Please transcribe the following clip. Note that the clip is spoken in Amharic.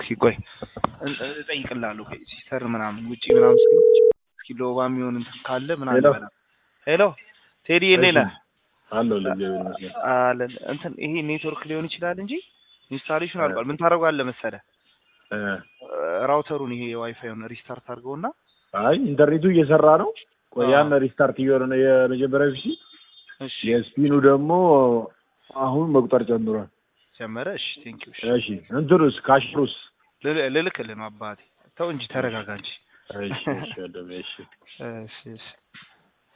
ቆይ እን- እጠይቅልሃለሁ። ቆይ ሲስተር ምናምን ውጪ ምናምን ስለሆነች እስኪ ሎባ የሚሆን እንትን ካለ ምናምን ሄሎ። ይበላል። ሄሎ ቴዲ እንዴት ነህ? አለሁ ለእግዚአብሔር ይመስገን። አለን እንትን ይሄ ኔትወርክ ሊሆን ይችላል እንጂ ኢንስታሌሽን እ። አልቋል። ምን ታደርገዋለህ መሰለህ እ፣ ራውተሩን ይሄ የዋይፋዩን ሪስታርት አድርገውና አይ ኢንተርኔቱ እየሰራ ነው። ቆይ አዎ። ያን ሪስታርት እየሆነ ነው የመጀመሪያው ፒሲ። እሺ የስፒኑ ደግሞ አሁን መቁጠር ጀምሯል። ጀመረ። እሺ ቴንክ ዩ። እሺ እንትኑስ ካሽሩስ? ልልክልህ ነው አባቴ። ተው እንጂ ተረጋጋ እንጂ። እሺ እሺ ወንድሜ፣ እሺ እሺ እሺ